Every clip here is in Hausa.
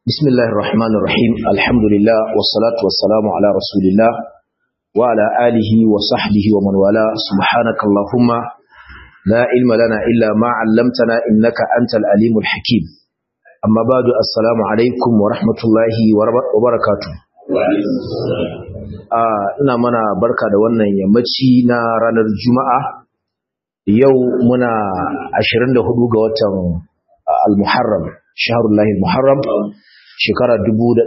بسم الله الرحمن الرحيم الحمد لله والصلاة والسلام على رسول الله وعلى آله وصحبه ومن والاه سبحانك اللهم لا علم لنا إلا ما علمتنا إنك أنت العليم الحكيم أما بعد السلام عليكم ورحمة الله وبركاته ina mana barka da wannan yammaci na ranar juma'a yau muna 24 ga watan al-muharram shaharullahi al-muharram shekara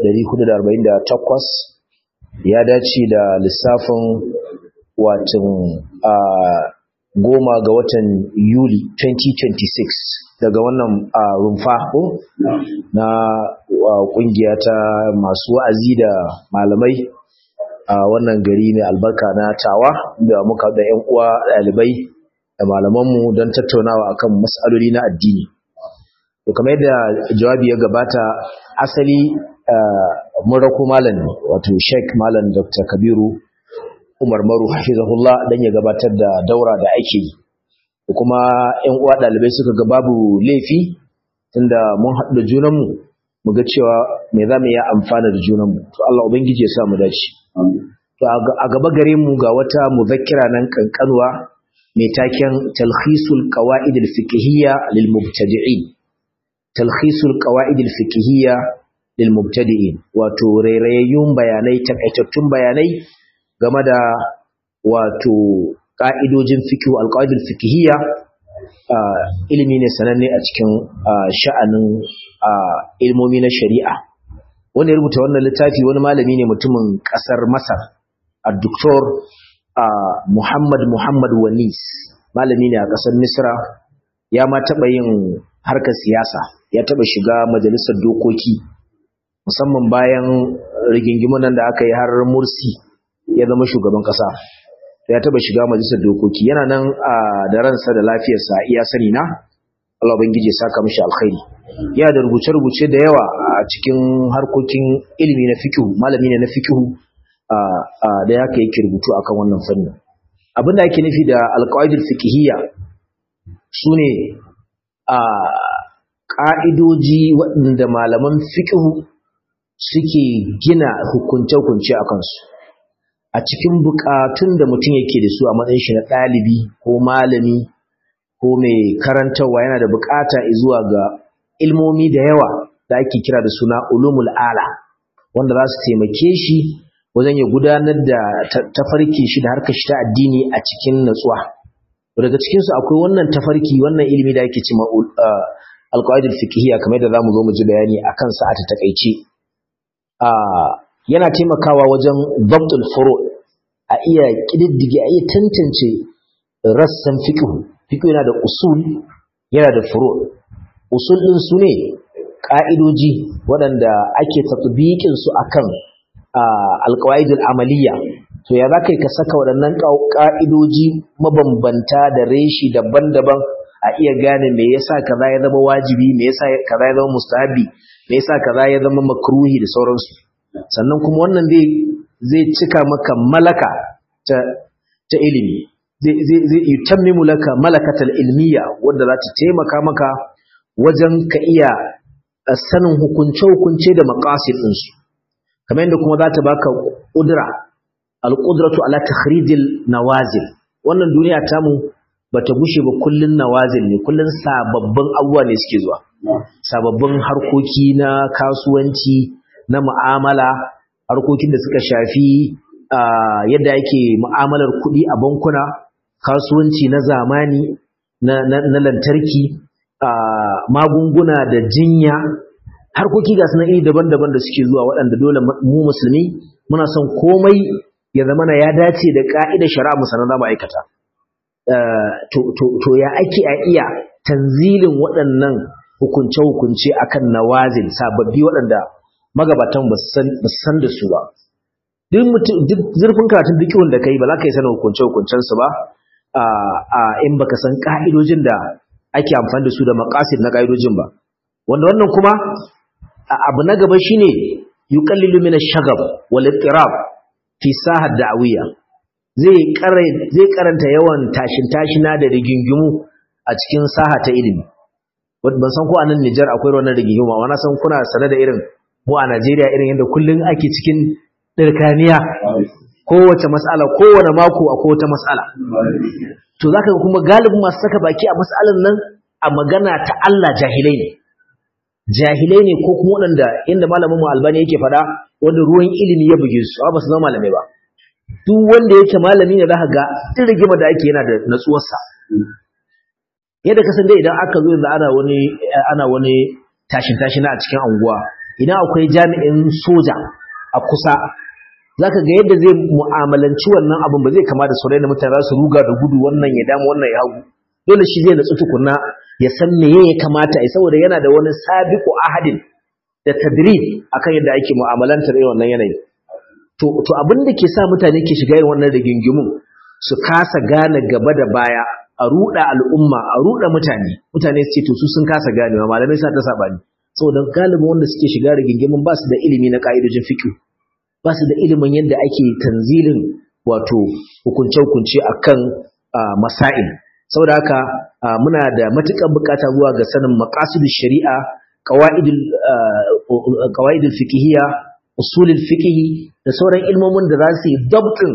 1448 ya dace da lissafin watan goma ga watan yuli 2026 daga wannan rumfa ko na kungiya ta masu wa'azi da malamai a wannan gari mai albarka na tawa da muka da yan uwa ɗalibai da malamanmu don tattaunawa akan mas'aloli na addini to kamar yadda jawabi ya gabata asali mun rako malam wato Sheikh Malam Dr. Kabiru Umar Maru hafizahullah dan ya gabatar da daura da ake yi kuma ƴan uwa ɗalibai suka ga babu laifi tunda mun haɗu da junanmu mu ga cewa me za mu yi amfana da junanmu to Allah ubangiji ya sa mu dace to a gaba gare mu ga wata muzakkira nan kankanwa mai taken talkhisul qawaid al-fiqhiyya lil mubtadi'in talkhisul qawaid al-fiqhiyya lil mubtadi'in wato rairayayyun bayanai takaitattun bayanai game da wato ka'idojin fiqh al-qawaid al-fiqhiyya ilimi ne sananne a cikin sha'anin ilmomi na shari'a wanda ya rubuta wannan littafi wani malami ne mutumin kasar Masar al-doktor Muhammad Muhammad Wanis malami ne a kasar Misra ya ma taɓa yin harkar siyasa ya taɓa shiga majalisar dokoki musamman bayan rigingimun nan da aka yi har Mursi ya zama shugaban ƙasa ya taɓa shiga majalisar dokoki yana nan da ransa da lafiyarsa iya sani na Allah ubangiji ya saka mishi alkhairi yana da rubuce-rubuce da yawa a cikin harkokin ilimi na fikihu malami ne na fikihu da ya ka yake rubutu akan wannan fannin abin da ake nufi da alƙawaidul fiqhiyya sune a ƙa'idoji waɗanda malaman fikihu suke gina hukunce-hukunce a kansu a cikin buƙatun da mutum yake da su a matsayin shi na ɗalibi ko malami ko mai karantarwa yana da buƙata zuwa ga ilmomi da yawa da ake kira da suna ulumul ala wanda za su taimake shi wajen ya gudanar da tafarki shi da harkar shi ta addini a cikin natsuwa daga cikin su akwai wannan tafarki wannan ilimi da ake cewa alqaidul fiqhiyya kamar da zamu zo mu ji bayani akan sa a ta takeice yana taimakawa wajen dabtul furu a iya kididdige a iya tantance rassan fiqh fiqh yana da usul yana da furu usul din su ne ka'idoji waɗanda ake tatbiqin su akan alqawaidul amaliyya to ya zaka ka saka waɗannan ka'idoji mabambanta da reshi daban-daban a iya gane me yasa kaza ya zama wajibi me yasa kaza ya zama mustahabi me yasa kaza ya zama makruhi da sauransu sannan kuma wannan zai zai cika maka malaka ta ta ilimi zai zai zai yutammimu laka malakatal ilmiya wanda za ta taimaka maka wajen ka iya sanin hukunce-hukunce da maqasid din su kamar yadda kuma za ta baka kudura al-qudratu ala takhrijil nawazil wannan duniya tamu bata gushe ba kullun nawazil ne kullun sababbin abubuwa ne suke zuwa sababbin harkoki na kasuwanci na mu'amala harkokin da suka shafi yadda yake mu'amalar kuɗi a bankuna kasuwanci na zamani na lantarki magunguna da jinya harkoki ga suna iri daban-daban da suke zuwa waɗanda dole mu musulmi muna son komai ya zama na ya dace da ƙa'idar shari'a musamman za mu aikata to ya ake a iya tanzilin waɗannan hukunce-hukunce akan nawazin sababbi waɗanda magabatan ba su san da su ba duk zurfin karatun dukkan da kai ba za ka yi sanin hukunce-hukuncen su ba a in baka san ka'idojin da ake amfani da su da maqasid na ka'idojin ba wanda wannan kuma abu na gaba shine yuqallilu min ash-shagab wal ittirab fi sahad da'wiyya zai zai karanta yawan tashin tashina da rigingimu a cikin saha ta ilimi ban san ko a nan Nijar akwai wannan rigingimu amma na san kuna sane da irin mu a Najeriya irin yadda kullum ake cikin dirkaniya kowace mas'ala kowane mako akwai wata mas'ala to zaka ga kuma galibin masu saka baki a mas'alan nan a magana ta Allah jahilai ne jahilai ne ko kuma waɗanda inda malamin mu albani yake faɗa wanda ruwan ilimi ya buge su ba su zama malamai ba duk wanda yake malami ne zaka ga duk rigima da ake yana da natsuwarsa yadda ka san dai idan aka zo yanzu ana wani ana wani tashin tashin a cikin anguwa idan akwai jami'in soja a kusa zaka ga yadda zai mu'amalanci wannan abin ba zai kama da sauran da mutane za su ruga da gudu wannan ya damu wannan ya hagu dole shi zai natsu tukunna ya san meye ya kamata ai saboda yana da wani sabiqu ahadin da tadrib akan yadda ake mu'amalantar irin wannan yanayi to to abin da ke sa mutane ke shiga irin wannan rigingimun su kasa gane gaba da baya a ruda al'umma a ruda mutane mutane su ce to su sun kasa ganewa malamai sa ta sabani saboda galibin wanda suke shiga rigingimun ba su da ilimi na ka'idojin fiqh ba su da ilimin yadda ake tanzilin wato hukunce-hukunce akan masail saboda haka muna da matuƙar bukata zuwa ga sanin maqasidul shari'a qawaidul qawaidul fiqhiyya usulul fiqh da sauran ilmomin da za su yi dabtin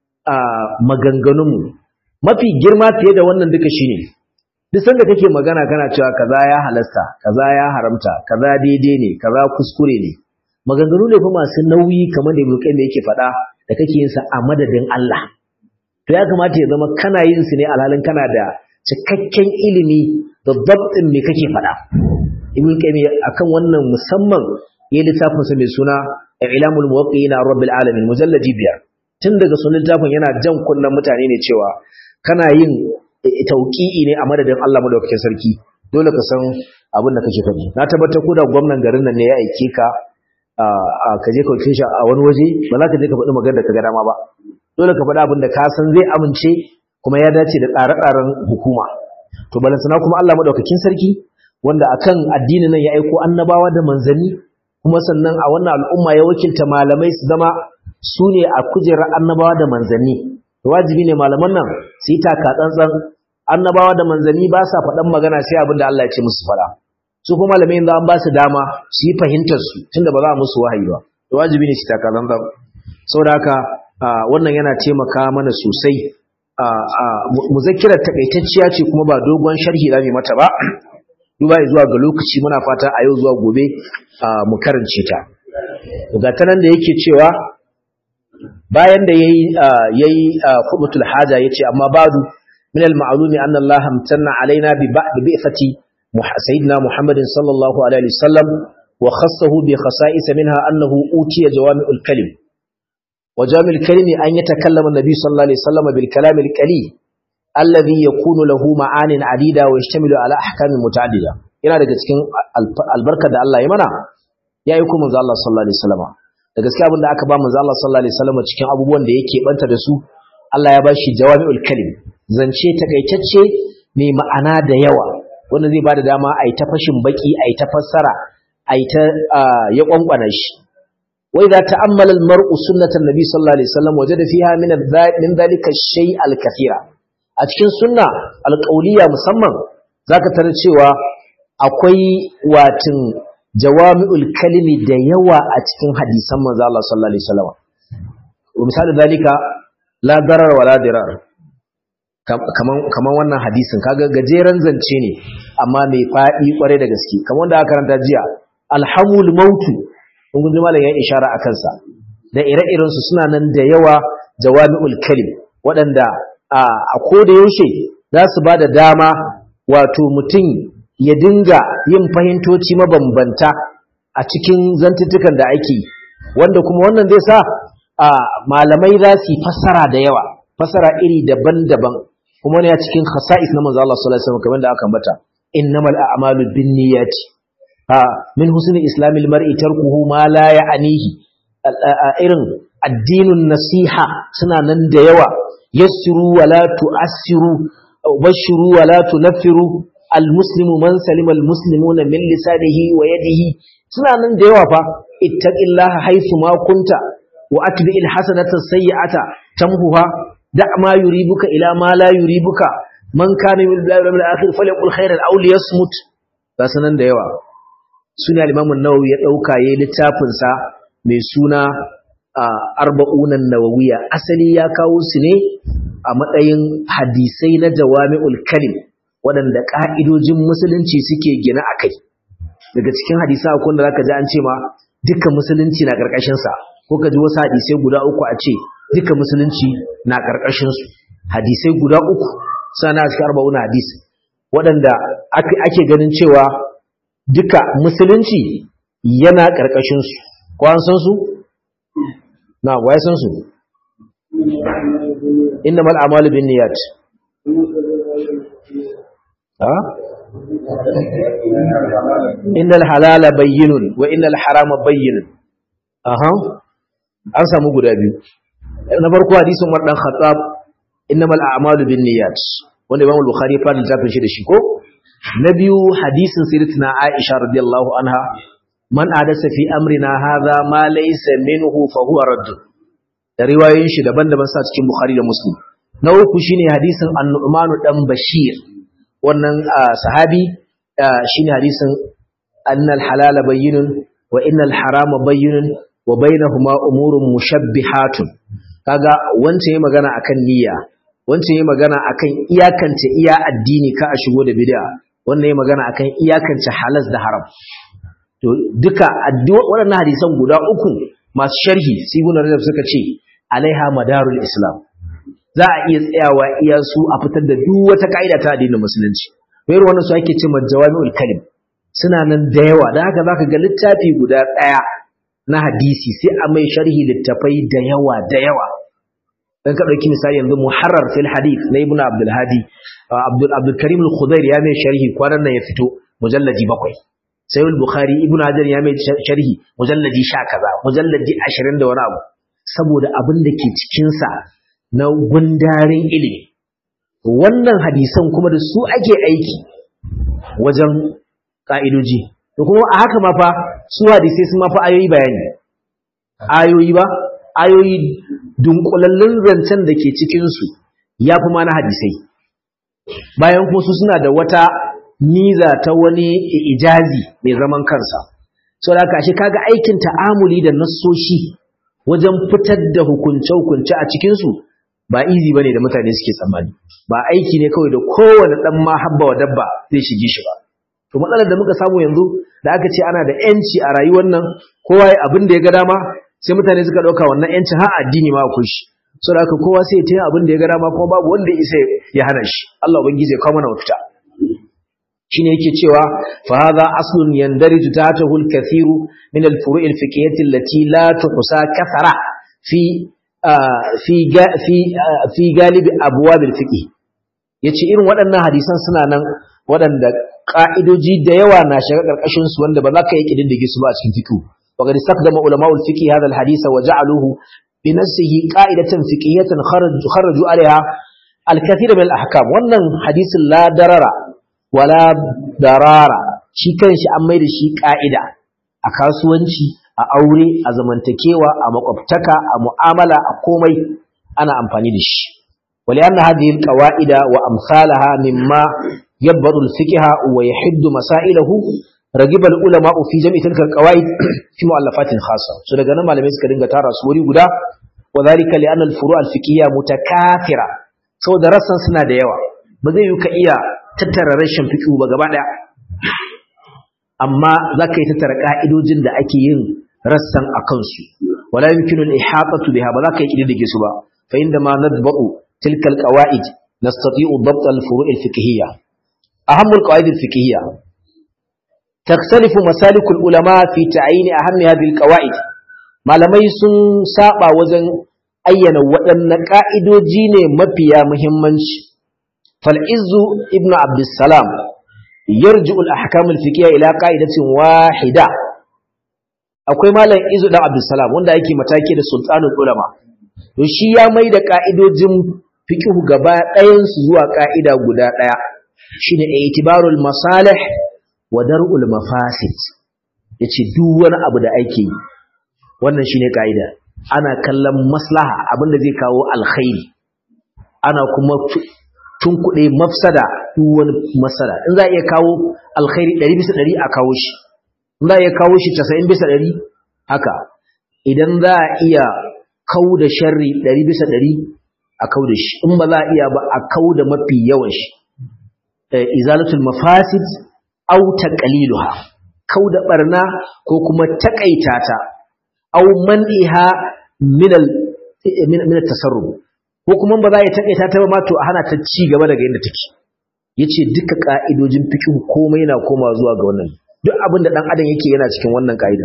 maganganunmu mafi girma fiye da wannan duka shine duk sanda kake magana kana cewa kaza ya halasta kaza ya haramta kaza daidai ne kaza kuskure ne maganganu ne fa masu nauyi kamar da Ibn da yake faɗa da kake yin sa a madadin Allah to ya kamata ya zama kana yin su ne alhalin kana da cikakken ilimi da dabtin me kake faɗa Ibn Qayyim akan wannan musamman yayin littafin sa mai suna Ilamul Muwaqqi'ina Rabbil Alamin mujalladi biyar tun daga sunan littafin yana jan kunnen mutane ne cewa kana yin tauqi'i ne a madadin Allah madaukakin sarki dole ka san abin da kake faɗi na tabbatar ko da gwamnan garin nan ne ya aike ka ka je ka wuce shi a wani waje ba za ka je ka faɗi magana da ka ga dama ba dole ka faɗi abin da ka san zai amince kuma ya dace da tsare-tsaren hukuma to balansana kuma Allah madaukakin sarki wanda akan addinin nan ya aiko annabawa da manzanni kuma sannan a wannan al'umma ya wakilta malamai su zama su ne a kujerar annabawa da manzanni wajibi ne malaman nan su yi taka tsantsan annabawa da manzanni ba sa faɗan magana sai abin da Allah ya ce musu faɗa su kuma malamai yanzu an ba su dama su yi fahimtar su tunda ba za a musu wahayi ba to wajibi ne su taka tsantsan saboda haka wannan yana taimaka mana sosai muzakkirar takaitacciya ce kuma ba dogon sharhi za mu mata ba duba zuwa ga lokaci muna fata a yau zuwa gobe mu karance ta ga ta nan da yake cewa bayan da yayi yayi khutbatul haja yace amma badu min al-ma'lumi anna Allah amtanna alaina bi ba'd bi'fati sayyidina Muhammadin sallallahu alaihi wasallam wa khassahu bi khasa'is minha annahu utiya jawami'ul kalim wa jami'ul kalim an yatakallama an-nabi sallallahu alaihi wasallam bil kalam al-qalil alladhi yakunu lahu ma'anin adida wa yashtamilu ala ahkamin muta'addida yana daga cikin albarka da Allah ya mana ya yi kuma manzo Allah sallallahu alaihi wasallam da gaskiya abin da aka ba manzo Allah sallallahu alaihi wasallam cikin abubuwan da yake banta da su Allah ya bashi jawami'ul kalim zance takaitacce mai ma'ana da yawa wanda zai bada dama a yi ta fashin baki a yi ta fassara a yi ta ya kwankwana shi wa idza ta'ammala al-mar'u sunnatan nabi sallallahu alaihi wasallam wajada fiha min min dhalika shay al-kathira a cikin sunna alƙauliya musamman zaka tarar cewa akwai watin jawami'ul kalimi da yawa a cikin hadisan manzo Allah sallallahu alaihi wasallam misali dalika la darar wala dirar kaman kaman wannan hadisin kaga gajeren zance ne amma mai fadi kware da gaske kaman wanda aka karanta jiya alhamul mautu kun ji malam ya ishara akan sa da ire-iren su suna nan da yawa jawami'ul kalim waɗanda a koda yaushe za su ba da dama wato mutum ya dinga yin fahimtoci mabambanta a cikin zantuttukan da ake wanda kuma wannan zai sa malamai za su yi fassara da yawa fassara iri daban-daban kuma ne a cikin khasa'is na manzo Allah sallallahu alaihi wasallam kamar da aka ambata innamal a'malu binniyati ha min husni islamil mar'i tarkuhu ma la ya'nihi irin addinin nasiha suna nan da yawa yassiru wa la tu'assiru bashiru wa la tunaffiru almuslimu man salima almuslimuna min lisanihi wa yadihi suna nan da yawa fa ittaqillaha haythu ma kunta wa atbi'il hasanata sayyi'ata tamhuha da' ma yuribuka ila ma la yuribuka man kana min billahi wal akhir falyaqul khairan aw liyasmut ba sanan da yawa suna limamin nawawi ya ɗauka ya littafinsa mai suna arba'unan nawawiya asali ya kawo su ne a matsayin hadisai na jawami'ul kalim waɗanda ƙa'idojin musulunci suke gina a kai daga cikin hadisa akwai da zaka ji an ce ma dukkan musulunci na ƙarƙashinsa ko ka ji wasu hadisai guda uku a ce dukkan musulunci na ƙarƙashinsu hadisai guda uku sana cikin arba'un hadis waɗanda ake ganin cewa duka musulunci yana ƙarƙashinsu ko an san su na wa ya san su innamal a'malu binniyat ha innal halala bayyinun wa innal harama bayyinun aha an samu guda biyu na farko hadisin Umar dan Khattab innamal a'malu binniyat wanda Imam Bukhari ya fara littafin shi da shi ko na biyu hadisin sayyidatina Aisha radiyallahu anha man adasa fi amrina hadha ma laysa minhu fa huwa radd da riwayoyin shi daban-daban sa cikin Bukhari da Muslim na uku shine hadisin An-Nu'man dan Bashir wannan sahabi shine hadisin annal halala bayyinun wa innal harama bayyinun wa bainahuma umurun mushabbihatun kaga wancan yayi magana akan niyya wancan yayi magana akan iyakance iya addini ka a shigo da bid'a wannan yayi magana akan iyakance halas da haram to duka waɗannan hadisan guda uku masu sharhi sibun rajab suka ce alaiha madarul islam za a iya tsayawa iya su a fitar da duk wata ka'ida ta addinin musulunci bayar wannan su ake ce majawami'ul kalim suna nan da yawa da haka zaka ga littafi guda ɗaya na hadisi sai a mai sharhi littafai da yawa da yawa dan ka dauki misali yanzu muharrar fil hadith na ibnu abdul hadi abdul abdul karim al-khudair ya mai sharhi kwanan nan ya fito mujalladi bakwai sai al-bukhari ibnu hajar ya mai sharhi mujalladi 10 kaza mujalladi 20 da wani abu saboda abin da ke cikin sa na gundarin ilimi wannan hadisan kuma da su ake aiki wajen ka'idoji to kuma a haka ma fa su hadisai sun ma fa ayoyi bayani ayoyi ba ayoyi dunkulallun zancen da ke cikinsu ya fi ma na hadisai bayan kuma su suna da wata niza ta wani ijazi mai zaman kansa sau da kashe kaga aikin ta'amuli da nassoshi wajen fitar da hukunce-hukunce a cikinsu ba izi ba ne da mutane suke tsammani ba aiki ne kawai da kowane ɗan ma habba wa dabba zai shige shi ba to matsalar da muka samu yanzu da aka ce ana da yanci a rayuwar nan kowa ya abin da ya ga dama sai mutane suka ɗauka wannan yancin har addini ma akwai shi so da kowa sai ya taya abin da ya ga dama kuma babu wanda isa ya hana shi Allah ubangiji ya kawo mana mafita shine yake cewa fa hadha aslun yandariju tahtahu al-kathiru min al-furu' al-fiqhiyyah allati la tuhsa kathara fi fi fi fi galib abwab al-fiqh yace irin waɗannan hadisan suna nan waɗanda ka'idoji da yawa na shiga karkashin su wanda ba za ka yi kididdige su ba a cikin fiqh wa qad istaqdama ulama'u al-fiqh hadha al-hadith wa ja'aluhu bi nafsihi qa'idatan fiqhiyyatan kharaju kharaju 'alayha al-kathir min al-ahkam wannan hadisin la darara wala darara shi kanshi an mai da shi ka'ida a kasuwanci a aure a zamantakewa a makwabtaka a mu'amala a komai ana amfani da shi wali anna hadhihi alqawaida wa amsalaha mimma yabdu alfiqha wa yahiddu masailahu ragiba ulama fi jam'i tilka alqawaid fi mu'allafatin khassa so daga nan malamai suka dinga tara su wuri guda wa dhalika li anna alfuru' alfiqhiyya mutakathira saboda rassan suna da yawa ba zai yi ka iya tattara rashin fiƙi ba gaba ɗaya amma za ka yi tattara ƙa'idojin da ake yin rassan a kansu wala yumkinu al-ihatatu biha ba za ka yi kididdige su ba fa inda ma nadba'u tilka al-qawaid nastati'u dabt al-furu' al-fiqhiyya ahammu al-qawaid al-fiqhiyya تختلف مسالك العلماء في تعيين أهم هذه القواعد malamai sun saba wajen ayyana waɗanne ƙa'idoji ne mafiya muhimmanci فالعز ابن عبد السلام يرجع الأحكام الفقهية إلى قاعدة واحدة akwai malam izu dan abdulsalam wanda yake mataki da sultanul ulama to shi ya mai da ka'idojin fiqh gaba ɗayan su zuwa ka'ida guda ɗaya shine itibarul masalih wa dar'ul mafasid yace duk wani abu da ake yi wannan shine ka'ida ana kallon maslaha abinda zai kawo alkhairi ana kuma tun kuɗe mafsada duk wani masala in za a iya kawo alkhairi ɗari bisa ɗari a kawo shi za a iya kawo shi 90 bisa 100 haka idan za a iya kau da sharri 100 bisa 100 a kau da shi in ba za a iya ba a kau da mafi yawan shi izalatul mafasid aw taqliluha kau da barna ko kuma takaita ta aw man'iha min al min tasarruf ko kuma ba za a takaita ta ba ma to a hana ta ci gaba daga inda take yace duka ka'idojin fiqh komai na koma zuwa ga wannan duk abin da dan adam yake yana cikin wannan ka'ida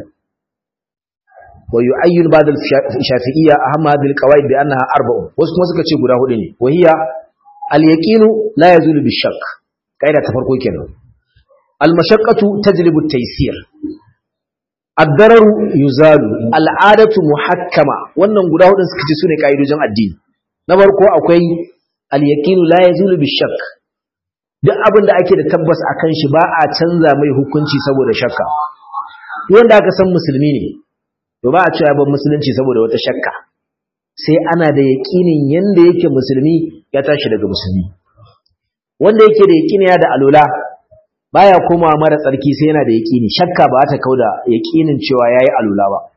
wa yu'ayyin ba'd al-shafi'iyya ahamma hadhihi al-qawaid bi annaha arba'un wasu kuma suka ce guda hudu ne wa hiya al-yaqinu la yazulu bi-shakk ka'ida ta farko kenan al-mashaqqatu tajlibu at-taysir ad-dararu yuzalu al-'adatu muhakkama wannan guda hudun suka ce sune ka'idojin addini na farko akwai al-yaqinu la yazulu bi-shakk duk abin da ake da tabbas akan shi ba a canza mai hukunci saboda shakka wanda aka san musulmi ne to ba a cewa ban musulunci saboda wata shakka sai ana da yaƙinin yanda yake musulmi ya tashi daga musulmi wanda yake da yaƙini ya da alola baya koma mara tsarki sai yana da yaƙini shakka ba ta kauda yaƙinin cewa yayi alola ba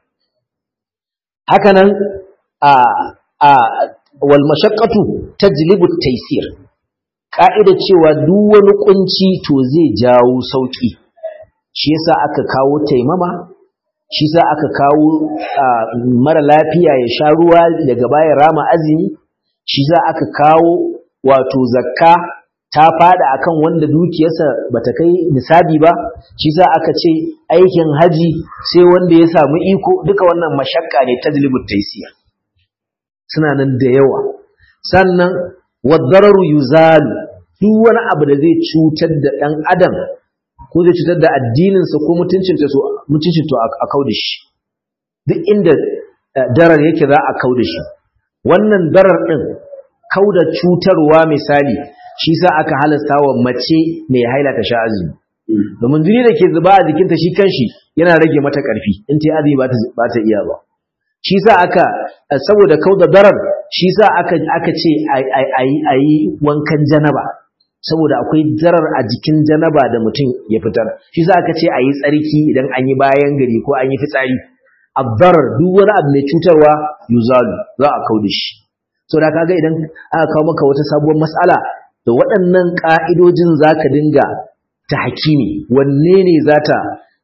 haka nan a a wal mashaqqatu tajlibu at-taysir ka'ida cewa duk wani kunci to zai jawo sauki shi yasa aka kawo taimama shi sa aka kawo mara lafiya ya sha ruwa daga bayan rama azumi shi sa aka kawo wato zakka ta fada akan wanda dukiyarsa bata kai nisabi ba shi sa aka ce aikin haji sai wanda ya samu iko duka wannan mashakka ne tajlibut taysir suna nan da yawa sannan wadararu yuzalu duk wani abu da zai cutar da dan adam ko zai cutar da addininsa ko mutuncinta so mutuncin to a kauda shi duk inda darar yake za a kauda shi wannan darar din kauda cutarwa misali shi sa aka halasta wa mace mai haila ta sha azumi domin jini da ke zuba a jikinta shi kanshi yana rage mata karfi in ta azumi ba ta iya ba shi sa aka saboda kauda darar shi sa aka aka ce a yi wankan janaba saboda akwai zarar a jikin janaba da mutum ya fitar shi sa aka ce a yi tsarki idan an yi bayan gari ko an yi fitsari abdarar duk wani abu mai cutarwa yuzalu za a kau da shi so da kaga idan aka kawo maka wata sabuwar mas'ala da waɗannan ƙa'idojin za ka dinga ta hakimi wanne ne za ta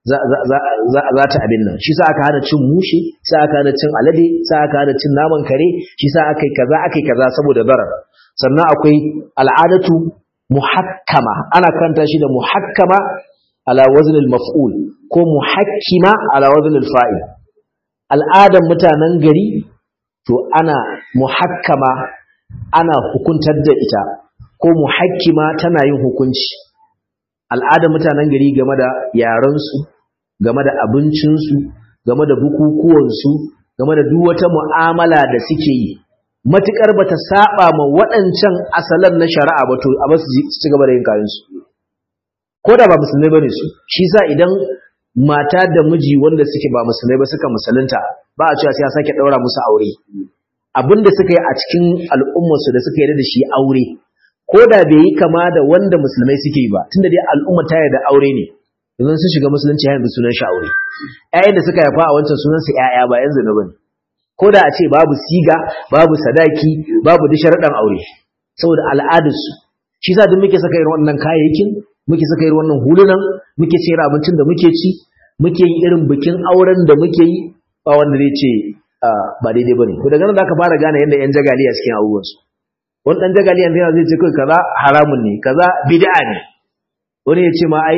za ta abin nan shi sa aka hana cin mushe sa aka hana cin alade sa aka hana cin naman kare shi sa aka yi kaza aka yi kaza saboda zarar sannan akwai al'adatu muhakkama ana karanta shi da muhakkama ala wazn al-maf'ul ko muhakkima ala wazn al-fa'il al'adan mutanen gari to ana muhakkama ana hukuntar da ita ko muhakkima tana yin hukunci al'adan mutanen gari game da yaran su game da abincin su game da bukukuwan su game da duk wata mu'amala da suke yi matukar bata saba ma waɗancan asalan na shari'a ba to a basu ci gaba da yin kayan su ko da ba musulmai bane su shi sa idan mata da miji wanda suke ba musulmai ba suka musulunta ba a cewa sai a sake daura musu aure abinda suka yi a cikin al'ummar su da suka yi da shi aure ko da bai yi kama da wanda musulmai suke yi ba tunda dai al'umma ta yarda aure ne idan sun shiga musulunci yanzu sunan shi aure ƴaƴan da suka haifa a wancan sunan su ƴaƴa ba yanzu na bane ko da a ce babu siga babu sadaki babu da sharaɗan aure saboda al'adarsu shi sa duk muke saka irin wannan kayayyakin muke saka irin wannan hulunan muke sayar abincin da muke ci muke yin irin bikin auren da muke yi ba wanda zai ce ba daidai bane to daga nan zaka fara gane yadda yan jagaliya cikin abubuwan su wani dan jagaliya yana zai ce kai kaza haramun ne kaza bid'a ne wani ya ce ma ai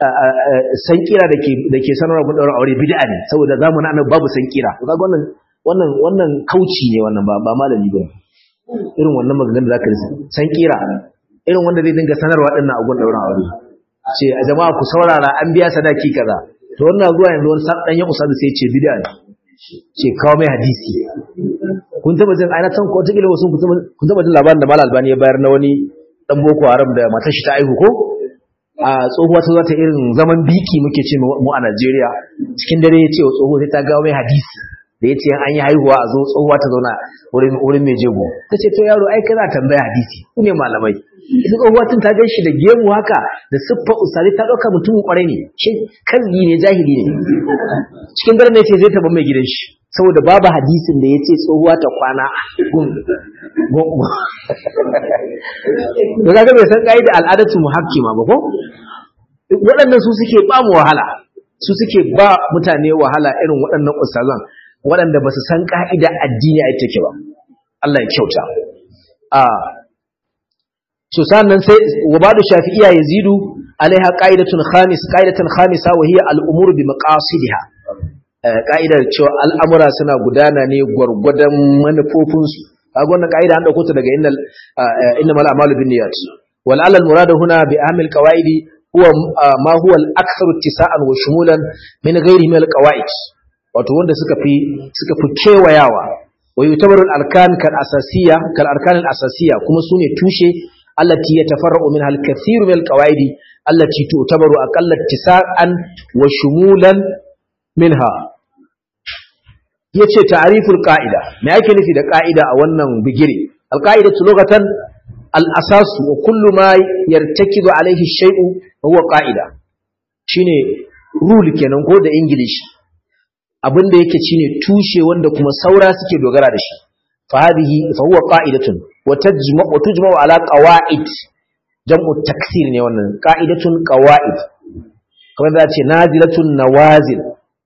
san kira da ke da ke sanarwa mun daura aure bid'a ne saboda zamanin annabi babu san kira to kaga wannan wannan wannan kauci ne wannan ba ba malami ba irin wannan maganganun da zaka risa san kira irin wanda zai dinga sanarwa dinnan a gun dauran aure ce a jama'a ku saurara an biya sadaki kaza to wannan zuwa yanzu wani dan ya usabi sai ce bid'a ne ce kawo mai hadisi kun taba jin aina san ko take wasu kun taba jin labarin da Malam Albani ya bayar na wani dan boko haram da matar shi ta aihu ko a tsohuwa ta zo ta irin zaman biki muke ce mu a Najeriya cikin dare ya ce wa tsohuwa sai ta gawo mai hadisi da ya ce an yi haihuwa a zo tsohuwa ta zauna wurin mai jego ta ce to yaro ai kana tambaya hadisi ku ne malamai ita tsohuwa tun ta gan shi da gemu haka da siffa usari ta ɗauka mutumin ƙwarai ne shi kan ne jahili ne cikin daren ne ce zai taɓa mai gidan shi saboda babu hadisin da ya ce tsohuwa ta kwana gun da kaga bai san ƙa'ida al'adatu muhakkima ba ko waɗannan su suke ba mu wahala su suke ba mutane wahala irin waɗannan ustazan waɗanda ba su san ƙa'ida addini a take ba Allah ya kyauta a so sannan sai wabadu shafi'iyya yazidu alaiha qa'idatun khamis qa'idatan khamisa wa hiya al-umur bi maqasidiha ka'idar cewa al'amura suna gudana ne gwargwadon manufofinsu kaga wannan ka'ida an dauko ta daga innal innamal a'malu binniyat wal alal muradu huna bi ahmil qawaidi huwa ma huwa al-aktharu ittisa'an wa shumulan min ghairi min al-qawaid wato wanda suka fi suka fi kewayawa wa yutabaru al-arkan kal asasiyya kal arkan al-asasiyya kuma sune tushe allati yatafarra'u minha al-kathiru min al-qawaid allati tu'tabaru aqalla ittisa'an wa shumulan minha yace ta'riful qa'ida me yake nufi da qa'ida a wannan bigire al-qa'idatu lughatan al-asas wa kullu ma yartakidu alayhi shay'u huwa qa'ida shine rule kenan ko da english abinda yake shine tushe wanda kuma saura suke dogara da shi fa hadhihi fa huwa qa'idatun wa tajma wa tujma ala qawa'id jam'u taksir ne wannan qa'idatun qawa'id kamar da ce nazilatun nawazil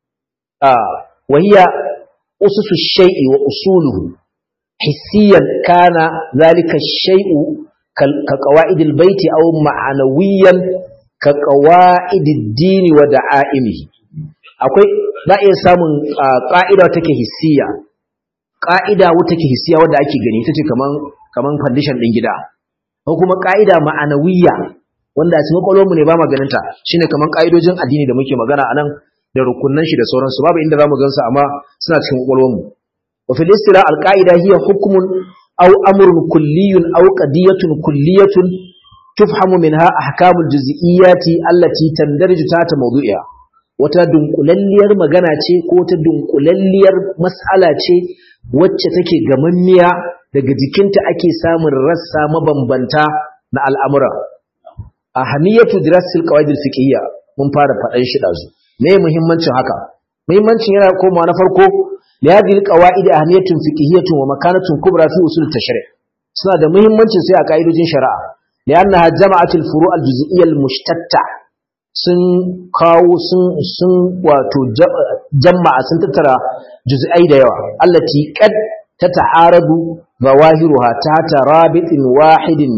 ah wa hiya ususu shay'i wa usuluhu hissiyan kana zalika shay'u ka qawa'idil baiti aw ma'anawiyan ka qawa'idid dini wa da'aimihi akwai za iya samun ƙa'ida take hissiya ƙa'ida wata ke hissiya wadda ake gani ita ce kaman kaman foundation ɗin gida ko kuma ƙa'ida ma'anawiyya wanda a cikin mu ne ba maganinta shine kaman ƙa'idojin addini da muke magana anan da rukunnan shi da sauransu babu inda zamu gansu amma suna cikin mu wa fil istira al qa'ida hiya hukmun aw amrun kulliyun aw qadiyatun kulliyatun tufhamu minha ahkamul juz'iyyati allati tandarju ta mawdu'iha wata dunkulalliyar magana ce ko wata dunkulalliyar mas'ala ce wacce take gamammiya daga jikinta ake samun rassa mabambanta na al'amura ahamiyatu dirasil qawaidil fiqhiyya mun fara faɗan shi dazu me muhimmancin haka muhimmancin yana komawa na farko li hadhihi alqawaid ahamiyatun fiqhiyyatun wa makanatun kubra fi usul tashri' suna da muhimmancin sai a kaidojin shari'a li'annaha jama'atul furu' al-juz'iyya al-mushtatta sun kawo sun wato jama'a sun tattara juz'ai da yawa allati qad tata'aradu zawahiruha ta rabitin wahidin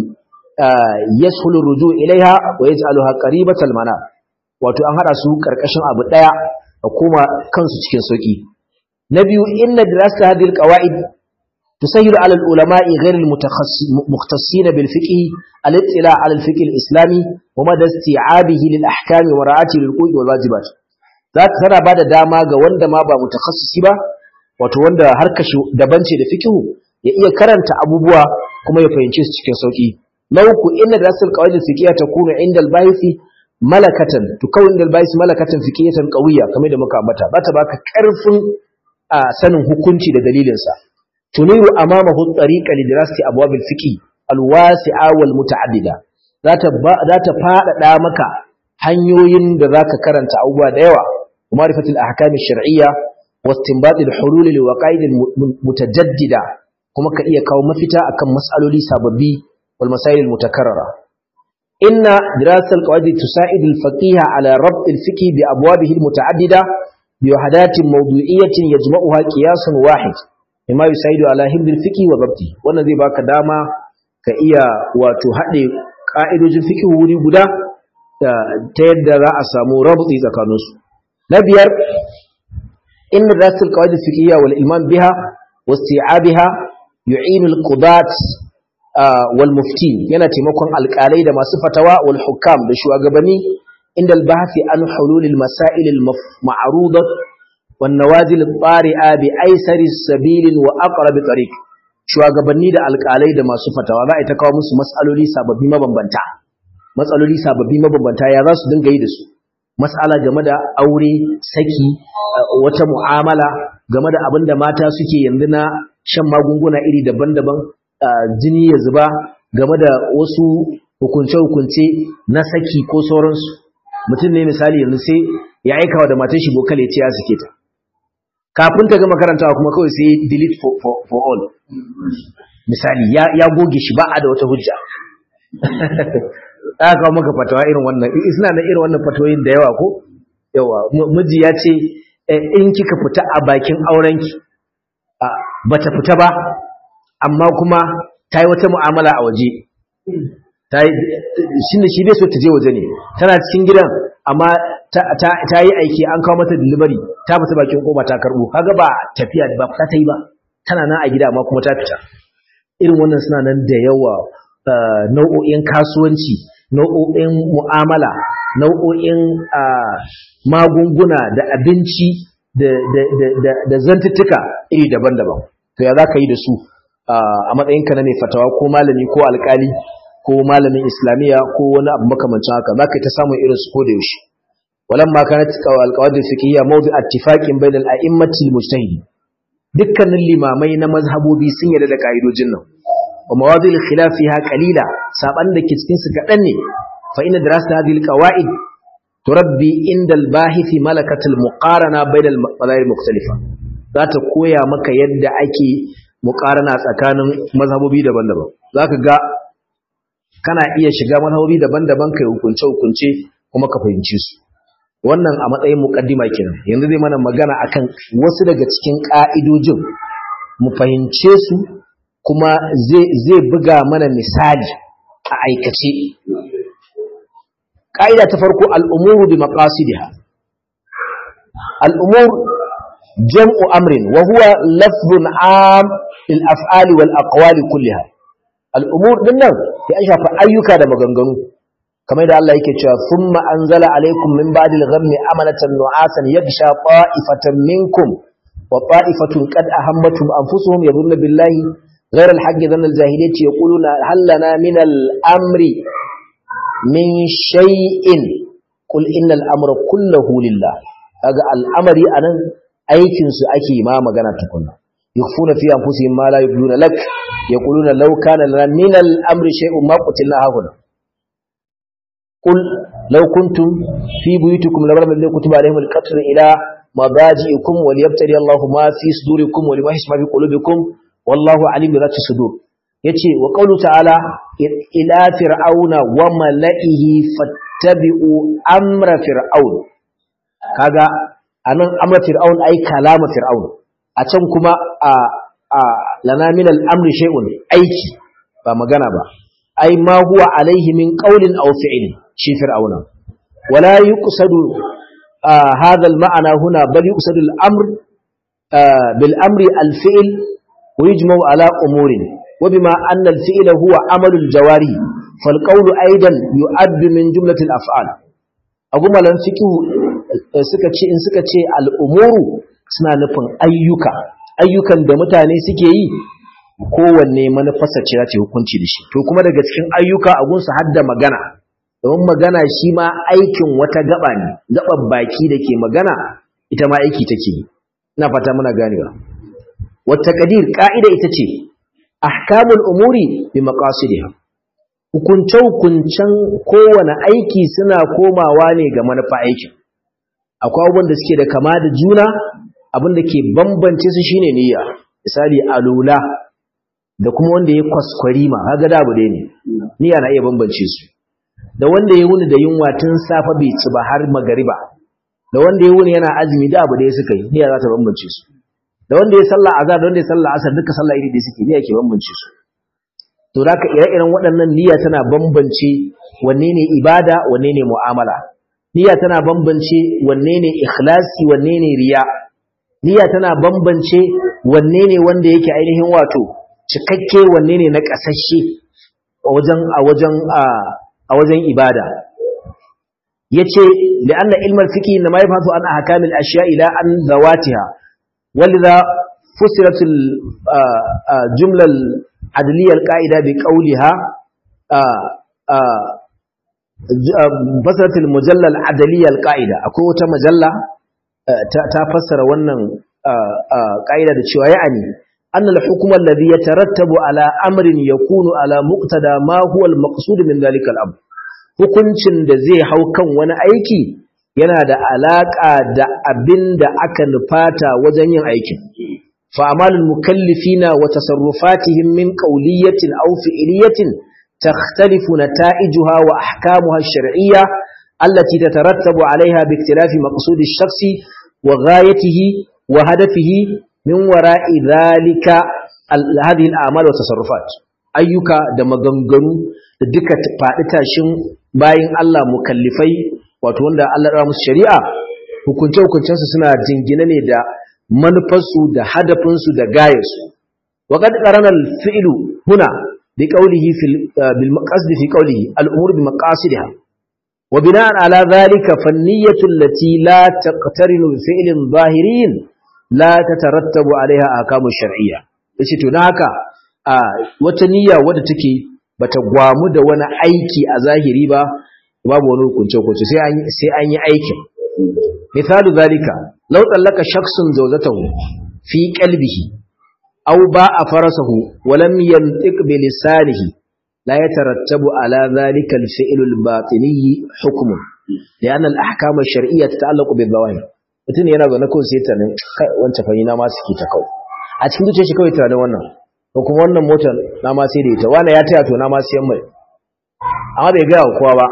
yashulu ruju ilaiha wa yaj'aluha qaribatal mana wato an hada su karkashin abu daya da kuma kansu cikin sauki na biyu inna dirasata hadhihi alqawaid تسهل على العلماء غير المختصين بالفقه الاطلاع على الفقه الإسلامي ومدى استيعابه للأحكام ومراعاته للقوء والواجبات ذات ترى بعد داما ga wanda ma ba mutakhasisi ba wato wanda harkar shi daban ce da fiqhu ya iya karanta abubuwa kuma ya fahimce su cikin sauki na uku inna darasul qawaid al-fiqhiyya takunu inda al-bahisi malakatan tukawin inda al-bahisi malakatan fiqhiyatan qawiyya kamar da muka ambata ba ta baka karfin sanin hukunci da dalilinsa تنير أمامه الطريق لدراسة أبواب الفقه الواسعة والمتعددة ذات ذات فاد دامك hanyoyin da zaka karanta abubuwa da yawa ma'rifat al-ahkam ash-shar'iyya wa istinbat al-hulul liwaqa'id mutajaddida kuma ka iya kawo mafita akan mas'aloli sababbi wal masail al-mutakarrara inna dirasat al-qawaid tusa'id al-faqih ala rabt al-fiqh bi abwabihi al-muta'addida bi wahadatin mawdu'iyyatin yajma'uha qiyasun wahid mimma yusaidu ala hibdil fiqi wa babti wannan zai baka dama ka iya wato hade ka'idojin fiqi wuri guda ta yadda za a samu rabti tsakanin su na biyar in rasul qawaid fiqhiyya wal ilman biha wasti'abiha yu'inu al qudat wal muftin yana taimakon alƙalai da masu fatawa wal hukam da shugabanni inda al bahthi an hulul al masail al ma'rudat والنوازل الطارئة بأيسر السبيل وأقرب طريق shugabanni da alƙalai da masu fatawa za a ta kawo musu matsaloli sababbi mabambanta matsaloli sababbi mabambanta ya za su dinga yi da su matsala game da aure saki wata mu'amala game da abin da mata suke yanzu na shan magunguna iri daban-daban jini ya zuba game da wasu hukunce-hukunce na saki ko sauransu mutum ne misali yanzu sai ya aika wa da matan shi bokal ya ce ya suke ta kafin ta gama karantawa kuma kawai sai delete for, for, for all misali ya, ya goge shi ba a da wata hujja aka kawo maka fatawa irin wannan suna na irin wannan fatawoyin da yawa ko yawa miji ya ce in kika fita a bakin aurenki bata fita ba amma kuma ta yi wata mu'amala a waje shi ne shi bai so ta je waje ne tana cikin gidan amma ta yi aiki an kawo mata delivery ta fita bakin koma ta karbo kaga ba tafiya ba fita ta yi ba tana nan a gida amma kuma ta fita irin wannan suna nan da yawa nau'o'in kasuwanci nau'o'in mu'amala nau'o'in magunguna da abinci da zantuttuka iri daban-daban to ya za ka yi da su a matsayinka na mai fatawa ko malami ko alkali ko malamin islamiyya ko wani abu makamancin haka za ka yi ta samun irin su ko da yaushe walamma kanat alqawaid fiqhiyya mawdu ittifaqin bayna al-a'immati al-mujtahidin dukkanin limamai na mazhabobi sun yarda da kaidojin nan wa mawadi al-khilaf fiha qalila saban da ke cikin su kadan ne fa inna dirasat hadhihi al-qawaid turabbi inda al-bahith malakat al-muqarana bayna al-madahib mukhtalifa za ta koya maka yadda ake muqarana tsakanin mazhabobi daban-daban zaka ga kana iya shiga mazhabobi daban-daban kai hukunce hukunce kuma ka fahimci su wannan a matsayin muqaddima kenan yanzu zai mana magana akan wasu daga cikin ka'idojin mu fahimce su kuma zai zai buga mana misali a aikace ka'ida ta farko al'umuru bi maqasidiha al'umur jam'u amrin wa huwa lafzun am lil af'ali wal aqwali kulliha al'umur din nan ya shafa ayyuka da maganganu kamar da Allah yake cewa thumma anzala alaikum min ba'di al-ghammi amanatan nu'asan yaghsha ta'ifatan minkum wa ta'ifatun qad ahammatum anfusuhum yadhunnu billahi ghayra al-haqqi dhanna al-jahiliyyati yaquluna hal lana min al-amri min shay'in qul innal amra kulluhu lillah kaga al-amri anan aikin su ake ma magana tukunna yukhfuna fi anfusihim ma la yubduna lak yaquluna law kana lana min al-amri shay'un ma qutilna hahuna قل لو كنتم في بيوتكم لبرم الذين كتب عليهم القتل إلى مضاجئكم وليبتلي الله ما في صدوركم ولما ما في قلوبكم والله عليم بذات الصدور yace wa qawlu ta'ala ila fir'auna wa mala'ihi fattabi'u amra fir'aun kaga anan amra fir'aun ai kalama fir'aun a can kuma a a lana min al-amri shay'un aiki ba magana ba ai ma huwa alaihi min qawlin aw fi'lin shi fir'auna wala yuqsadu hadha al-ma'na huna bal yuqsadu al-amr bil amri al-fi'l wa yujma'u ala umurin wa bima anna al-fi'la huwa amalu al-jawari fal qawlu aidan yu'addu min jumlati al-af'al agumalan fiqhu suka ce in suka ce al-umuru suna nufin ayyuka ayyukan da mutane suke yi kowanne manufarsa ce za ta hukunci da shi to kuma daga cikin ayyuka a gunsa har da magana domin magana shi ma aikin wata gaba ne gaban baki da ke magana ita ma aiki take yi ina fata muna ganewa wata kadir ka'ida ita ce ahkamul umuri bi maqasidiha hukunce hukuncen kowane aiki suna komawa ne ga manufa aikin akwai abubuwan da suke da kama da juna abin da ke bambance su shine niyya misali alula da kuma wanda ya kwaskwarima kaga da abu dai ne niyya na iya bambance su da wanda ya wuni da yunwa tun safa bai ci ba har magariba da wanda ya wuni yana azumi da abu da ya suka yi niyya za ta bambance su da wanda ya sallah azhar da wanda ya sallah asar duka sallah iri da suke niyya ke bambance su to zaka ire-iren waɗannan niyya tana bambance wanne ne ibada wanne ne mu'amala niyya tana bambance wanne ne ikhlasi wanne ne riya niyya tana bambance wanne ne wanda yake ainihin wato cikakke wanne ne na kasashe a wajen a wajen a wajen ibada yace li'anna ilmal fiqh inma yafatu an ahkamil ashya ila an zawatiha walidha fusirat al jumla al adliya al qa'ida bi qawliha fasarat al mujalla al adliya al qa'ida akwai wata majalla ta fassara wannan ƙa'ida da cewa ya'ani أن الحكم الذي يترتب على أمر يكون على مقتدى ما هو المقصود من ذلك الأمر hukuncin da zai hau kan wani aiki yana da alaƙa da abin da aka nufata wajen yin aikin fa'amalul mukallifina wa tasarrufatihim min qawliyatin aw fi'liyatin takhtalifu nata'ijuha wa ahkamuha ash-shar'iyya allati tatarattabu 'alayha bi ikhtilafi maqsudi ash-shakhsi wa ghayatihi wa hadafihi min wara'i dhalika hadhihi al-a'mal wa tasarrufat ayyuka da maganganu da duka faɗi tashin bayin Allah mukallifai wato wanda Allah ya musu shari'a hukunce hukuncensu suna jingine ne da manufarsu da hadafinsu da gayarsu wa qad qarana al-fi'lu huna bi qawlihi fil bil maqsad fi qawlihi al-umur bi maqasidiha wa bina'an ala dhalika fanniyatu allati la taqtarinu bi fi'lin zahirin la tatarattabu alaiha ahkamu shar'iyya yace to dan haka wata niyya wadda take bata gwamu da wani aiki a zahiri ba babu wani hukunce hukunce sai an sai an yi aikin misalu zalika law tallaka shakhsun zawjatahu fi qalbihi aw ba'a farasahu wa lam yantiq bi lisanihi la yatarattabu ala dhalika al-fi'l al-batini hukmun lian al-ahkam ash-shar'iyyah tata'allaqu bil-zawahir mutum yana zaune kawai sai tunanin wancan fahina ma suke ta kawai a cikin zuciyar shi kawai tunanin wannan ko kuma wannan motar na ma sai da ita wani ya taya to na ma siyan mai amma bai gaya wa kowa ba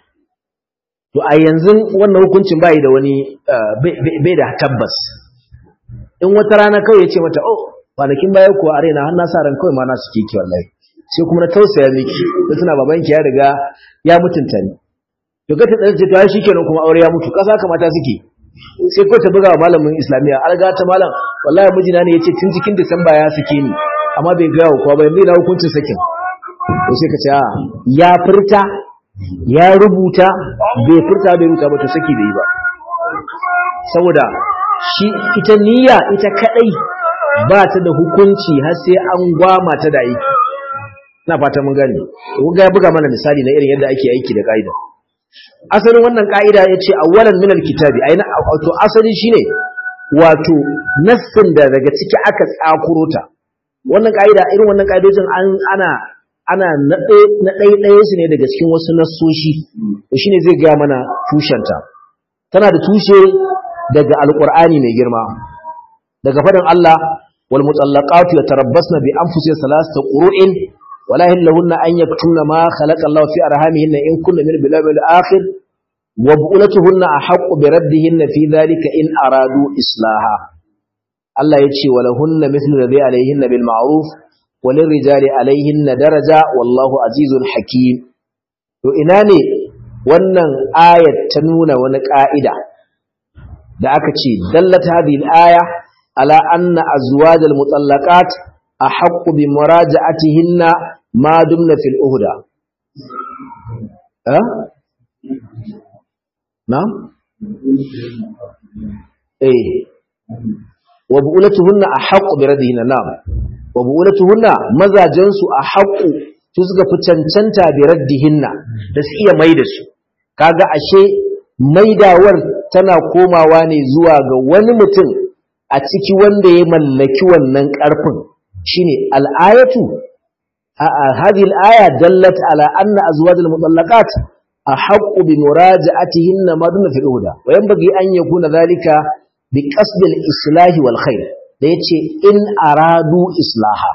to a yanzu wannan hukuncin bai da wani bai da tabbas in wata rana kawai ya ce mata oh kwanakin baya kuwa a raina har na sa ran kawai ma na suke ki wallahi sai kuma na tausaya miki da tuna babanki ya riga ya mutunta ni to ga ta tsaye to ai shikenan kuma aure ya mutu kasa kamata suke sai ko ta buga wa malamin islamiya alga ta malam wallahi mijina ne yace tun cikin disamba ya sake ni amma bai ga kowa ba yanzu na hukuncin sakin to sai ka ce a ya furta ya rubuta bai furta bai rubuta ba to saki bai yi ba saboda shi ita niyya ita kadai ba ta da hukunci har sai an gwama ta da aiki ina fata mun gane kun ga ya buga mana misali na irin yadda ake aiki da kaida asalin wannan ka'ida ya ce awwalan minal kitabi aina wato asali shine wato nassin da daga ciki aka tsakuro ta wannan ka'ida irin wannan ka'idojin an ana ana na ɗaya su ne daga cikin wasu nassoshi to shine zai ga mana tushenta tana da tushe daga alqur'ani mai girma daga fadin Allah wal mutallaqatu yatarabbasna bi anfusihinna thalathata qurun ولا يهلهن أن يكتمن ما خلق الله في أرحامهن إن كن من بالله الآخر وبؤلتهن أحق بردهن في ذلك إن أرادوا إصلاحا الله يتشي ولهن مثل الذي عليهن بالمعروف وللرجال عليهن درجة والله عزيز حكيم to ina ne wannan ayat ta nuna wani ka'ida da aka ce dallat hadhihi al-aya ala anna azwajal mutallaqat ahaqqu bi muraja'atihinna ma dumna fil uhda eh na eh wa bu'ulatuhunna ahaqqu bi radihinna na'am wa bu'ulatuhunna mazajan su ahaqqu su suka fi cancanta bi raddihinna da su iya maida su kaga ashe maidawar tana komawa ne zuwa ga wani mutum a ciki wanda ya mallaki wannan karfin shine al'ayatu هذه الآية دلت على أن أزواج المطلقات أحق بمراجعتهن ما دون في الأولى وينبغي أن يكون ذلك بقصد الإصلاح والخير ليتشي إن أرادوا إصلاحا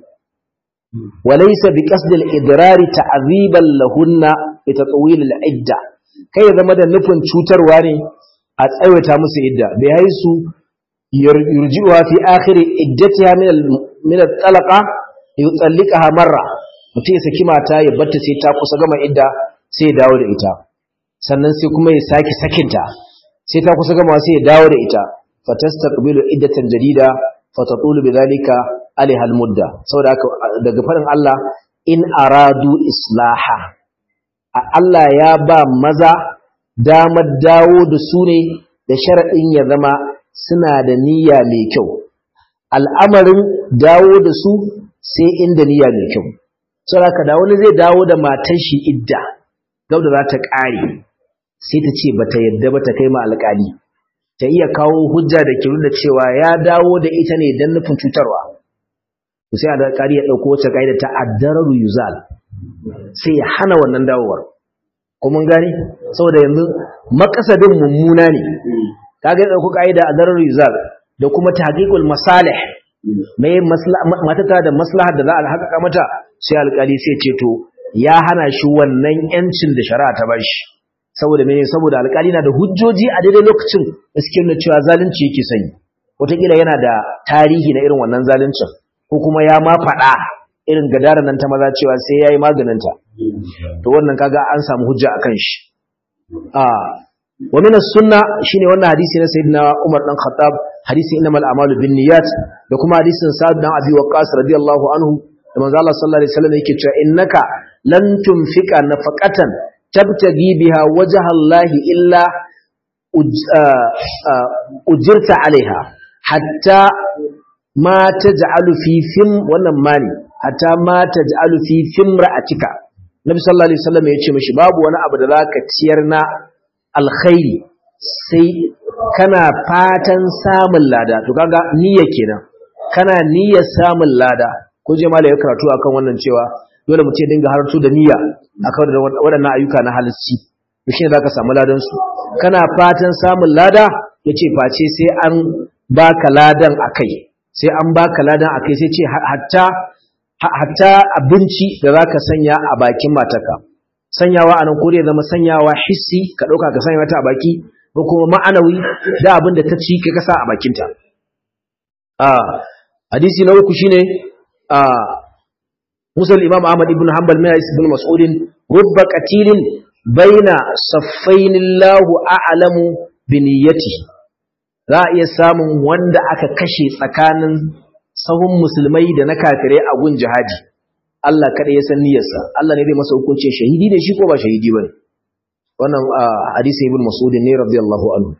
وليس بقصد الإضرار تعذيبا لهن بتطويل العدة كي يزمد نفن شوتر واني أتأويتها مسي إدة بحيث يرجئها في آخر إدتها من من الطلقة yutsallikaha marra mutum ya saki mata ya batta sai ta kusa gama idda sai ya dawo da ita sannan sai kuma ya saki sakinta sai ta kusa gama sai ya dawo da ita fatastaqbilu iddatan jadida fatatulu bidhalika alaiha almudda saboda haka daga farin Allah in aradu islaha Allah ya ba maza damar dawo da su ne da sharadin ya zama suna da niyya mai kyau al'amarin dawo da su sai inda niyya mai kyau saboda da wani zai dawo da matar shi idda gau da za ta ƙare sai ta ce bata yadda ba ta kai ma alƙali ta iya kawo hujja da kiru da cewa ya dawo da ita ne don nufin cutarwa sai alƙali ya ɗauko wacce ƙa'ida ta addararu yuzal sai ya hana wannan dawowar kuma gani saboda yanzu makasadin mummuna ne kaga ya ɗauko ƙa'ida addararu yuzal da kuma tahqiqul masalih mai matata da maslahar da za a haƙaƙa mata sai alƙali sai ce to ya hana shi wannan yancin da shari'a ta bashi saboda mene saboda alƙali na da hujjoji a daidai lokacin da suke nuna cewa zalunci yake sanyi wataƙila yana da tarihi na irin wannan zaluncin ko kuma ya ma faɗa irin gadara nan ta maza cewa sai ya yi maganinta to wannan kaga an samu hujja a kan shi wa minas sunna shine wannan hadisi na sayyidina Umar dan Khattab hadisi innamal a'malu binniyat da kuma hadisin Sa'd dan Abi Waqqas radiyallahu anhu da manzo Allah sallallahu alaihi wasallam yake cewa innaka lan tunfika nafaqatan tabtagi biha wajha Allah illa ujirta alaiha hatta ma taj'alu fi fim wannan mani hatta ma taj'alu fi fimra'atika Nabi sallallahu alaihi wasallam ya ce mishi babu wani abu da zaka ciyar na alkhairi sai kana fatan samun lada to kaga niyya kenan kana niyyar samun lada ko je malai ya karatu akan wannan cewa dole mu ce dinga harto da niyya akan waɗannan ayyuka na halicci to shine zaka samu ladan su kana fatan samun lada yace face sai an baka ladan akai sai an baka ladan akai sai ce hatta hatta abinci da zaka sanya a bakin matarka sanyawa anan ko dai zama sanyawa hissi ka dauka ka sanya mata a baki ko kuma ma'anawi da abin da ta ci kai ka sa a bakinta a hadisi na uku shine a Musul Imam Ahmad ibn Hanbal mai ibn Mas'ud rubba qatilin baina saffainillahu a'lamu bi niyyatihi za a iya samun wanda aka kashe tsakanin sahun musulmai da na kafirai a gun jihadi Allah kada ya san niyyarsa Allah ne zai masa hukuncin shahidi ne shi ko ba shahidi bane wannan hadisi ibn mas'ud ne radiyallahu anhu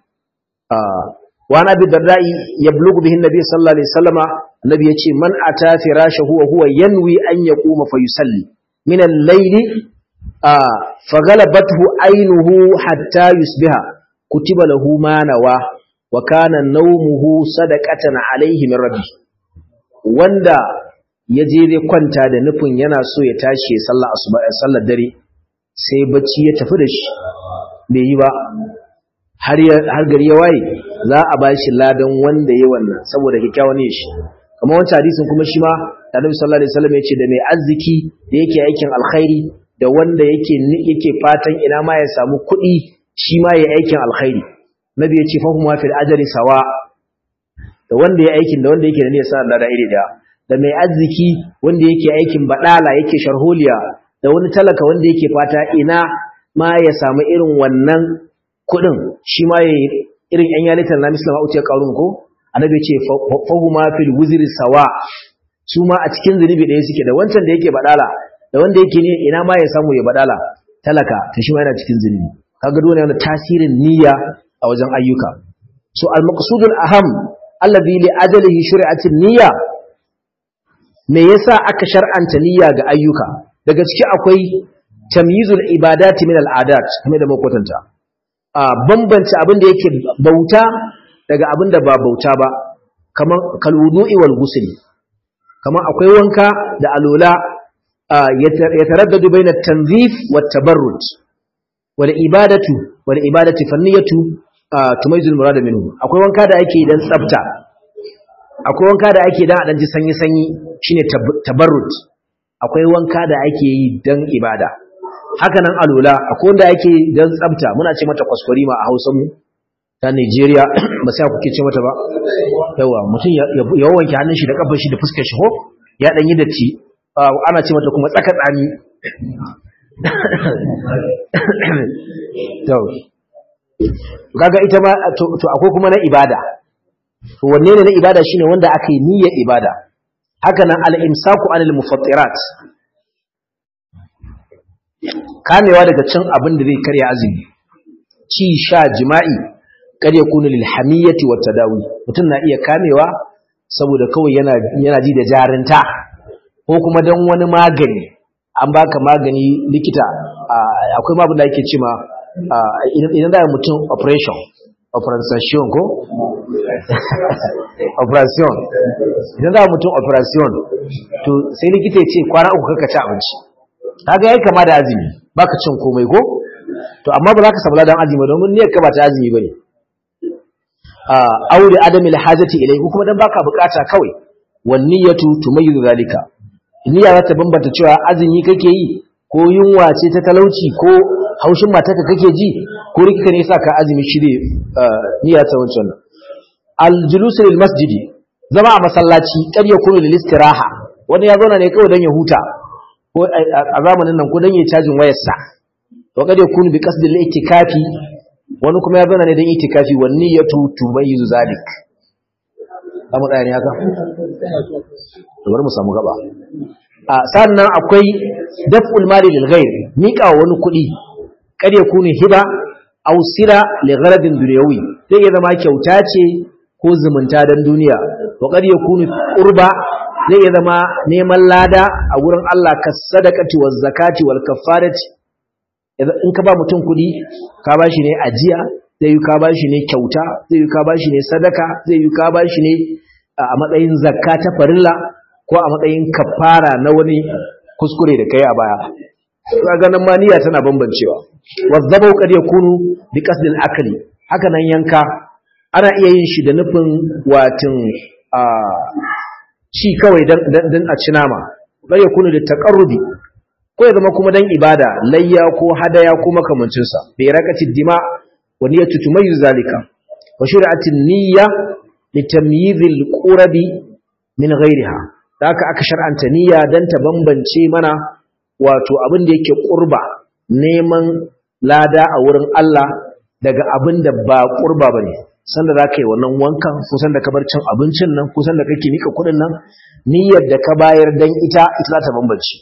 wa nabi dardai yablughu bihi nabi sallallahu alaihi wasallama annabi yace man ata firashahu wa huwa yanwi an yaquma fa yusalli min al-layli faghalabathu aynuhu hatta yusbiha kutiba lahu ma nawa wa kana nawmuhu sadaqatan alayhi min rabbi wanda ya je zai kwanta da nufin yana so ya tashi ya sallar asuba ya sallar dare sai bacci ya tafi da shi bai yi ba har har gari ya waye za a ba shi ladan wanda ya wannan saboda kyakkyawan ne shi kamar wancan hadisin kuma shi ma Annabi sallallahu alaihi wasallam ya ce da mai arziki da yake aikin alkhairi da wanda yake yake fatan ina ma ya samu kuɗi shi ma ya aikin alkhairi nabi ya ce fahimwa fil ajri sawa da wanda ya aikin da wanda yake da niyyar sa da iri daya da mai arziki wanda yake aikin badala yake sharholiya da wani talaka wanda yake fata ina ma ya samu irin wannan kuɗin shi ma ya irin yan yalitar na misalama uce karun ko annabi ya ce fahimwa fil wuzri sawa su ma a cikin zunubi ɗaya suke da wancan da yake badala da wanda yake ne ina ma ya samu ya badala talaka to shi ma yana cikin zunubi kaga dole yana tasirin niyya a wajen ayyuka so al-maqsudul aham alladhi li ajalihi shuri'atin niyya me yasa aka shar'anta niyya ga ayyuka daga ciki akwai tamyizul ibadati min al-adat kamar da makwatanta a bambance abin da yake bauta daga abin da ba bauta ba kamar kalwudu'i wal ghusl kamar akwai wanka da alola yataraddadu bayna at-tanzif wat tabarrud wal ibadatu wal ibadati fanniyatu tumaizul murada minhu akwai wanka da ake dan tsafta akwai wanka da ake dan a dan ji sanyi sanyi shine tabarrud akwai wanka da ake yi dan ibada haka nan alula akwai wanda ake dan tsafta muna ce mata kwaskwarima a Hausa mu ta Nigeria ba sai kuke ce mata ba yawa mutum ya wanke hannun shi da kafar shi da fuskar shi ho ya dan yi datti ana ce mata kuma tsaka tsami kaga ita ma to akwai kuma na ibada to wanne ne na ibada shine wanda aka yi niyyar ibada haka nan al-imsaku anil mufattirat kamewa daga cin abin da zai karya azumi ci sha jima'i kar ya kunu lil hamiyati wat tadawi mutum na iya kamewa saboda kawai yana yana ji da jarinta ko kuma dan wani magani an baka magani likita akwai ma abin da ake cewa idan da mutum operation operation ko operation idan za mutum operation to sai likita ya ce kwana uku kaka ci abinci kaga yayi kama da azumi baka cin komai ko to amma ba za ka samu ladan azumi domin niyyar ka ba ta azumi bane a aure adamil hajati ilai kuma dan baka bukata kawai wan niyyatu tumayyizu zalika niyya za ta bambanta cewa azumi kake yi ko yunwa ce ta talauci ko haushin matarka kake ji ko rikika ne yasa ka azumi shirye niyya ta wancan al-julus lil masjidi zama a masallaci kar ya kunu lil istiraha wani ya zauna ne kawai dan ya huta ko a zamanin nan ko dan ya cajin wayarsa wa kad yakunu bi qasdi al-itikafi wani kuma ya zauna ne dan itikafi wa niyyatu tumayyizu zalik amma da ne haka to bari mu samu gaba a sannan akwai daf'ul mali lil ghair mika wani kuɗi kad yakunu hiba aw sila li gharadin dunyawi zai iya zama kyauta ce ko zumunta dan duniya wa kad yakunu qurba zai iya zama neman lada a gurin Allah ka sadaqati waz zakati wal kafarati in ka ba mutum kuɗi ka ba shi ne ajiya zai yi ka ba shi ne kyauta zai yi ka ba shi ne sadaka zai yi ka ba shi ne a matsayin zakka ta farilla ko a matsayin kafara na wani kuskure da kai a baya kaga nan ma niyya tana bambancewa wazzabau kad yakunu bi qasdil akli haka nan yanka ana iya yin shi da nufin watin a ci kawai dan dan a ci nama bai yakunu da taqarrubi ko ya zama kuma dan ibada layya ko hadaya ko makamancin sa bi rakati dima wa niyyatu tumayyiz zalika wa shur'atin niyya li tamyizil qurabi min ghayriha haka aka shar'anta niyya dan ta bambance mana wato abin da yake qurba neman lada a wurin Allah daga abin da ba qurba bane sanda za ka yi wannan wankan kusan da ka bar cin abincin nan kusan da kake nika kuɗin nan niyyar da ka bayar dan ita ita za ta bambance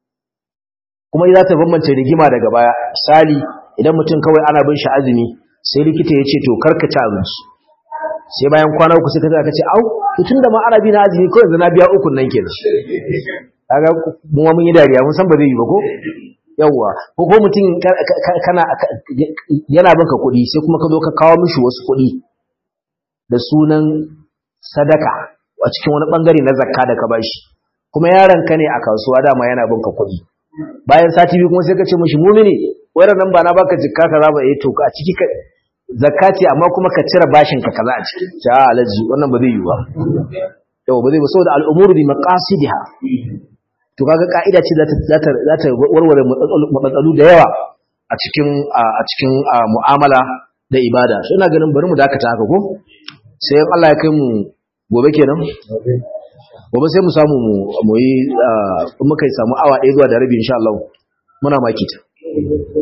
kuma za ta bambance rigima daga baya misali idan mutum kawai ana bin shi azumi sai likita ya ce to karka ci abinci sai bayan kwana uku sai ka ce au to tunda ma ana bi na azumi ko yanzu na biya uku nan kenan kaga mu mun yi dariya mun san ba zai yi ba ko yawwa ko ko mutum kana yana banka kuɗi sai kuma ka zo ka kawo mishi wasu kuɗi da sunan sadaka a cikin wani bangare na zakka da ka bashi kuma yaron ka ne a kasuwa dama yana banka kuɗi bayan sati biyu kuma sai ka ce mishi mumini wayar nan ba na baka jikka kaza ba eh to a ciki ka zakka ce amma kuma ka cire bashin ka kaza a ciki ja alaji wannan ba zai yi ba yau ba zai ba saboda al'umuru bi maqasidiha to kaga ka'ida ce za ta za ta warware matsalu da yawa a cikin a cikin mu'amala da ibada so ina ganin bari mu dakata haka ko sai Allah ya kai mu gobe kenan gobe sai mu samu mu yi in muka samu awa ɗaya zuwa da rabi insha Allah muna maki ta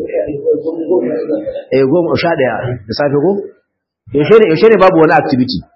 eh goma sha ɗaya da safe ko yaushe ne yaushe ne babu wani activity